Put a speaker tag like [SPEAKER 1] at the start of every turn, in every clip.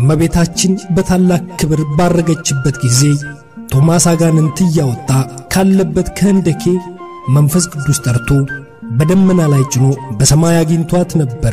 [SPEAKER 1] እመቤታችን በታላቅ ክብር ባረገችበት ጊዜ ቶማስ አጋንንት እያወጣ ካለበት ከህንደኬ መንፈስ ቅዱስ ጠርቶ በደመና ላይ ጭኖ በሰማይ አግኝቷት ነበረ።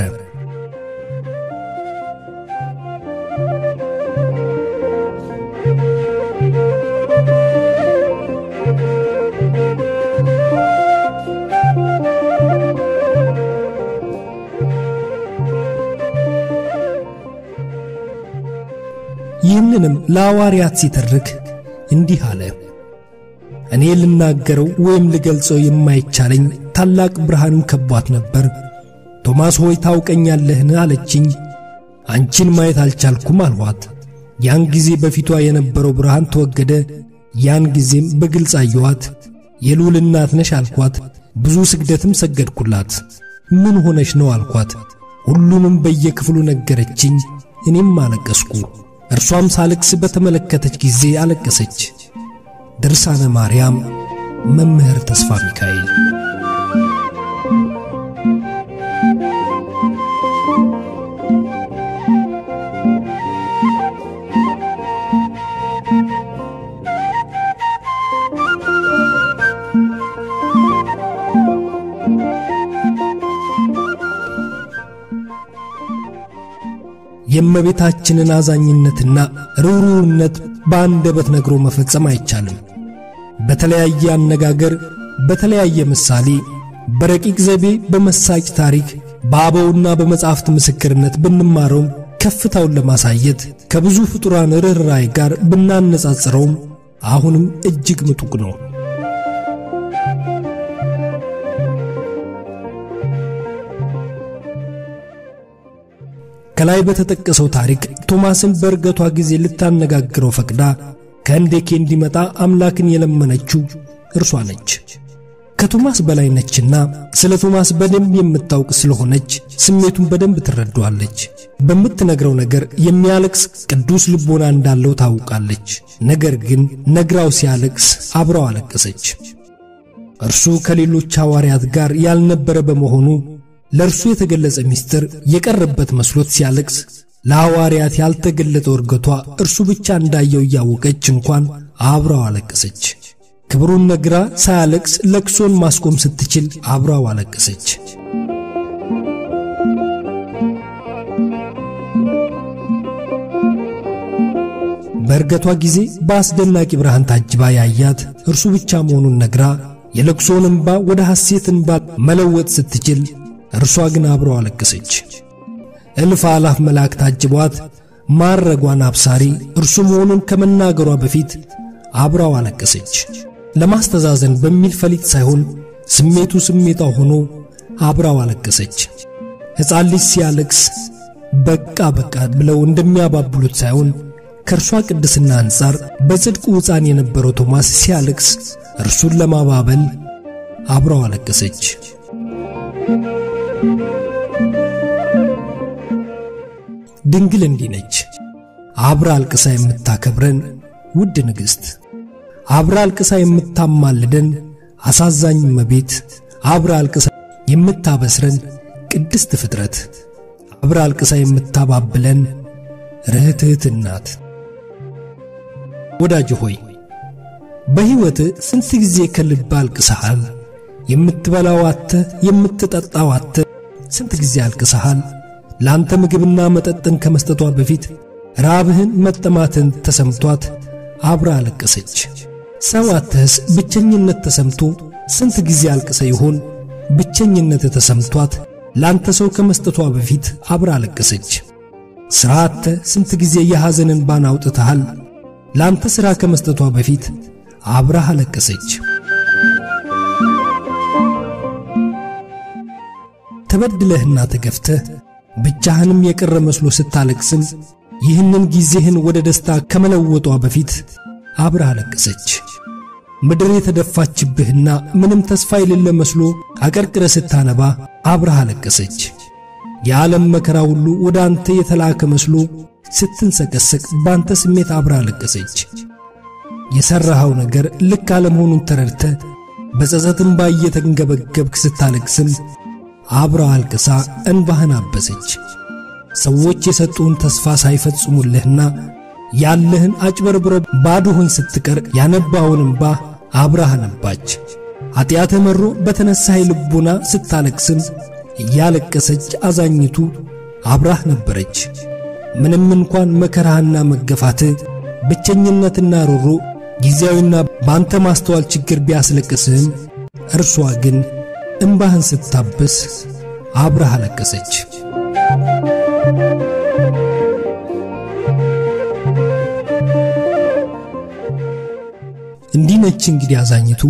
[SPEAKER 1] ይህንንም ለሐዋርያት ሲተርክ እንዲህ አለ። እኔ ልናገረው ወይም ልገልጸው የማይቻለኝ ታላቅ ብርሃንም ከቧት ነበር። ቶማስ ሆይ ታውቀኛለህን? አለችኝ። አንቺን ማየት አልቻልኩም አልኋት። ያን ጊዜ በፊቷ የነበረው ብርሃን ተወገደ። ያን ጊዜም በግልጽ አየኋት። የልዑል እናት ነሽ አልኳት። ብዙ ስግደትም ሰገድኩላት። ምን ሆነሽ ነው አልኳት። ሁሉንም በየክፍሉ ነገረችኝ። እኔም አለቀስኩ። እርሷም ሳለቅስ በተመለከተች ጊዜ አለቀሰች። ድርሳነ ማርያም መምህር ተስፋ ሚካኤል የእመቤታችንን አዛኝነትና ርኅሩህነት በአንደበት ነግሮ መፈጸም አይቻልም። በተለያየ አነጋገር፣ በተለያየ ምሳሌ፣ በረቂቅ ዘይቤ፣ በመሳጭ ታሪክ፣ በአበውና በመጻሕፍት ምስክርነት ብንማረውም ከፍታውን ለማሳየት ከብዙ ፍጡራን ርኅራኄ ጋር ብናነጻጽረውም አሁንም እጅግ ምጡቅ ነው። ከላይ በተጠቀሰው ታሪክ ቶማስን በእርገቷ ጊዜ ልታነጋግረው ፈቅዳ ከህንዴኬ እንዲመጣ አምላክን የለመነችው እርሷ ነች። ከቶማስ በላይ ነችና ስለ ቶማስ በደንብ የምታውቅ ስለሆነች ስሜቱን በደንብ ትረዳዋለች። በምትነግረው ነገር የሚያለቅስ ቅዱስ ልቦና እንዳለው ታውቃለች። ነገር ግን ነግራው ሲያለቅስ አብረው አለቀሰች። እርሱ ከሌሎች ሐዋርያት ጋር ያልነበረ በመሆኑ ለእርሱ የተገለጸ ምስጢር የቀረበት መስሎት ሲያለቅስ ለሐዋርያት ያልተገለጠው እርገቷ እርሱ ብቻ እንዳየው እያወቀች እንኳን አብራው አለቀሰች። ክብሩን ነግራ ሳያለቅስ ለቅሶን ማስቆም ስትችል አብራው አለቀሰች። በእርገቷ ጊዜ በአስደናቂ ብርሃን ታጅባ ያያት እርሱ ብቻ መሆኑን ነግራ የለቅሶን እንባ ወደ ሐሴት እንባ መለወጥ ስትችል እርሷ ግን አብረው አለቀሰች። እልፍ አላፍ መላእክት ታጅቧት ማረጓን አብሳሪ እርሱ መሆኑን ከመናገሯ በፊት አብራው አለቀሰች። ለማስተዛዘን በሚል ፈሊጥ ሳይሆን ስሜቱ ስሜቷ ሆኖ አብራው አለቀሰች። ሕፃን ልጅ ሲያለቅስ በቃ በቃ ብለው እንደሚያባብሉት ሳይሆን ከእርሷ ቅድስና አንጻር በጽድቁ ሕፃን የነበረው ቶማስ ሲያለቅስ እርሱን ለማባበል አብራው አለቀሰች። ድንግል እንዲህ ነች። አብራ አልቅሳ የምታከብረን ውድ ንግሥት፣ አብራ አልቅሳ የምታማልደን አሳዛኝ እመቤት፣ አብራ አልቅሳ የምታበስረን ቅድስት ፍጥረት፣ አብራ አልቅሳ የምታባብለን ርኅትህት እናት። ወዳጅ ሆይ በሕይወት ስንት ጊዜ ከልብ አልቅሰሃል? የምትበላው አተ የምትጠጣው አተ ስንት ጊዜ አልቅሰሃል? ለአንተ ምግብና መጠጥን ከመስጠቷ በፊት ራብህን መጠማትን ተሰምቷት አብራ አለቀሰች። ሰው አተህስ ብቸኝነት ተሰምቶ ስንት ጊዜ አልቅሰ ይሆን? ብቸኝነት ተሰምቷት ለአንተ ሰው ከመስጠቷ በፊት አብራ አለቀሰች። ሥራ አተ ስንት ጊዜ የሐዘንን ባን አውጥተሃል? ለአንተ ሥራ ከመስጠቷ በፊት አብራህ አለቀሰች። ተበድለህና ተገፍተህ ብቻህንም የቀረ መስሎ ስታለቅስም ይህንን ጊዜህን ወደ ደስታ ከመለወጧ በፊት አብራህ አለቀሰች። ምድር የተደፋችብህና ምንም ተስፋ የሌለ መስሎ አቀርቅረ ስታነባ አብራህ አለቀሰች። የዓለም መከራ ሁሉ ወደ አንተ የተላከ መስሎ ስትንሰቀሰቅ ባንተ ስሜት አብራ አለቀሰች። የሠራኸው ነገር ልክ አለመሆኑን ተረድተ በጸጸት እንባ እየተንገበገብክ ስታለቅስም አብራ አልቅሳ እንባህን አበሰች። ሰዎች የሰጡን ተስፋ ሳይፈጽሙልህና ያለህን አጭበርብረ ባዶህን ስትቀር ያነባውን እምባ አብራህ ነባች። ኀጢአተ መሮ በተነሳህ ልቡና ስታለቅስም እያለቀሰች አዛኝቱ አብራህ ነበረች። ምንም እንኳን መከራህና መገፋትህ ብቸኝነትና ሮሮ ጊዜያዊና ባንተ ማስተዋል ችግር ቢያስለቅስህም እርሷ ግን እምባህን ስታብስ አብራህ አለቀሰች። እንዲህ ነች እንግዲህ አዛኝቱ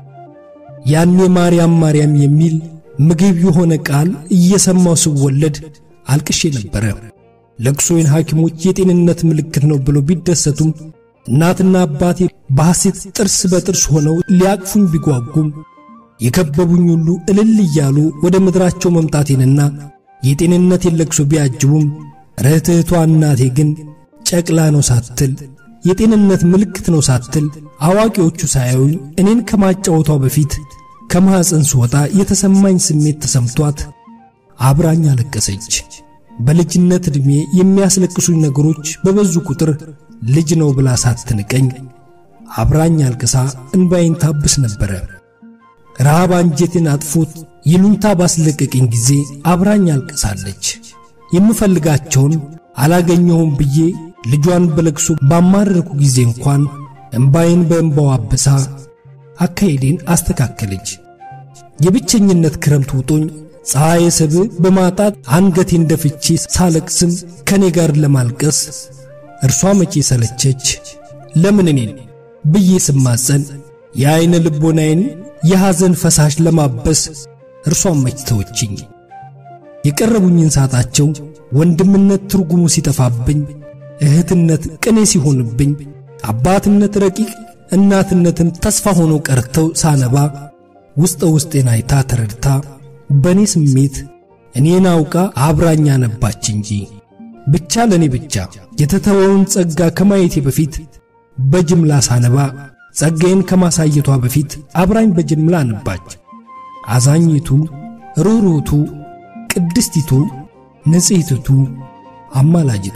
[SPEAKER 1] ያኔ ማርያም ማርያም የሚል ምግብ የሆነ ቃል እየሰማው ስወለድ አልቅሼ ነበረ። ለቅሶዬን ሐኪሞች የጤንነት ምልክት ነው ብሎ ቢደሰቱም እናትና አባቴ በሐሴት ጥርስ በጥርስ ሆነው ሊያቅፉኝ ቢጓጉም የከበቡኝ ሁሉ እልል እያሉ ወደ ምድራቸው መምጣቴንና የጤንነቴን ለቅሶ ቢያጅቡም ርኅትህቷ እናቴ ግን ጨቅላ ነው ሳትል የጤንነት ምልክት ነው ሳትል አዋቂዎቹ ሳያዩኝ እኔን ከማጫወቷ በፊት ከማኅፀን ስወጣ የተሰማኝ ስሜት ተሰምቷት አብራኝ አለቀሰች። በልጅነት ዕድሜ የሚያስለቅሱኝ ነገሮች በበዙ ቁጥር ልጅ ነው ብላ ሳትንቀኝ አብራኝ አልቅሳ እንባዬን ታብስ ነበረ። ረሃብ አንጀቴን አጥፎት ይሉኝታ ባስለቀቀኝ ጊዜ አብራኝ አልቅሳለች። የምፈልጋቸውን አላገኘሁም ብዬ ልጇን በለቅሶ ባማረርኩ ጊዜ እንኳን እምባዬን በእምባው አብሳ አካሄዴን አስተካከለች። የብቸኝነት ክረምት ውጦኝ ፀሐይ ሰብ በማጣት አንገቴን ደፍቼ ሳለቅስም ከኔ ጋር ለማልቀስ እርሷ መቼ ሰለቸች ለምን እኔን ብዬ ስማጸን የዐይነ ልቦናዬን የሐዘን ፈሳሽ ለማበስ እርሷን መች ተወችኝ። የቀረቡኝን ሳጣቸው ወንድምነት ትርጉሙ ሲጠፋብኝ፣ እህትነት ቅኔ ሲሆንብኝ፣ አባትነት ረቂቅ እናትነትም ተስፋ ሆኖ ቀርተው ሳነባ ውስጠ ውስጤን አይታ ተረድታ በእኔ ስሜት እኔን አውቃ አብራኛ ነባች እንጂ ብቻ ለእኔ ብቻ የተተወውን ጸጋ ከማየቴ በፊት በጅምላ ሳነባ ጸጋዬን ከማሳየቷ በፊት አብራኝ በጅምላ ነባች። አዛኝቱ፣ ሩሩቱ፣ ቅድስቲቱ፣ ንጽሕትቱ፣ አማላጅቱ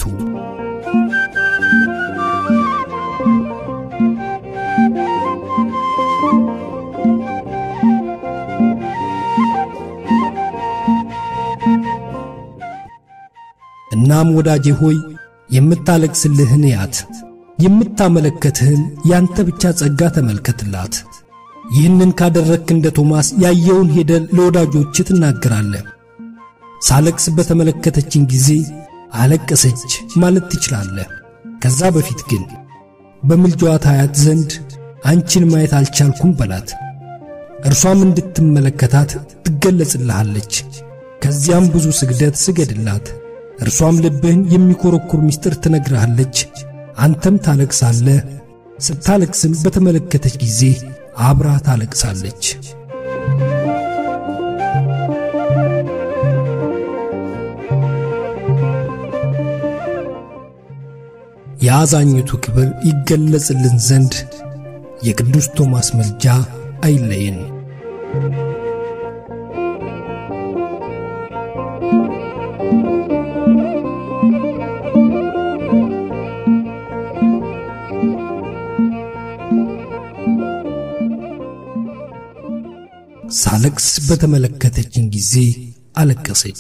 [SPEAKER 1] እናም ወዳጄ ሆይ የምታለቅስልህን ያት የምታመለከትህን ያንተ ብቻ ጸጋ ተመልከትላት። ይህንን ካደረግክ እንደ ቶማስ ያየውን ሄደ ለወዳጆች ትናገራለህ። ሳለቅስ በተመለከተችን ጊዜ አለቀሰች ማለት ትችላለህ። ከዛ በፊት ግን በምልጃዋ ታያት ዘንድ አንቺን ማየት አልቻልኩም በላት። እርሷም እንድትመለከታት ትገለጽልሃለች። ከዚያም ብዙ ስግደት ስገድላት። እርሷም ልብህን የሚኮረኩር ምስጢር ትነግርሃለች። አንተም ታለቅሳለህ። ስታለቅስም በተመለከተች ጊዜ አብራ ታለቅሳለች። የአዛኝቱ ክብር ይገለጽልን ዘንድ የቅዱስ ቶማስ መልጃ አይለየን። ሳለቅስ በተመለከተችን ጊዜ አለቀሰች።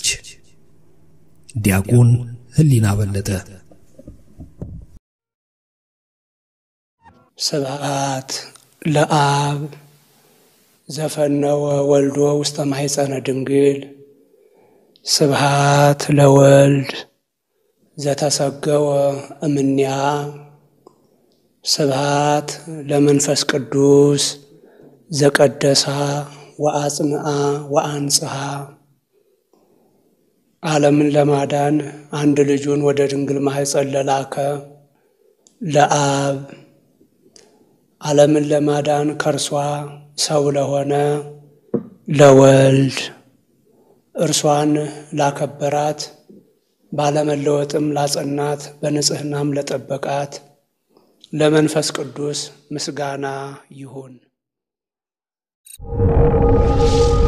[SPEAKER 1] ዲያቆን ህሊና በለጠ።
[SPEAKER 2] ስብዓት ለአብ ዘፈነወ ወልዶ ውስተ ማሕፀነ ድንግል ስብሃት ለወልድ ዘተሰገወ እምኔያ ስብሃት ለመንፈስ ቅዱስ ዘቀደሳ ወአጽንአ ወአንጽሐ ዓለምን ለማዳን አንድ ልጁን ወደ ድንግል ማሕፀን ለላከ ለአብ ዓለምን ለማዳን ከእርሷ ሰው ለሆነ ለወልድ እርሷን ላከበራት ባለመለወጥም ላጸናት በንጽሕናም ለጠበቃት ለመንፈስ ቅዱስ ምስጋና ይሁን።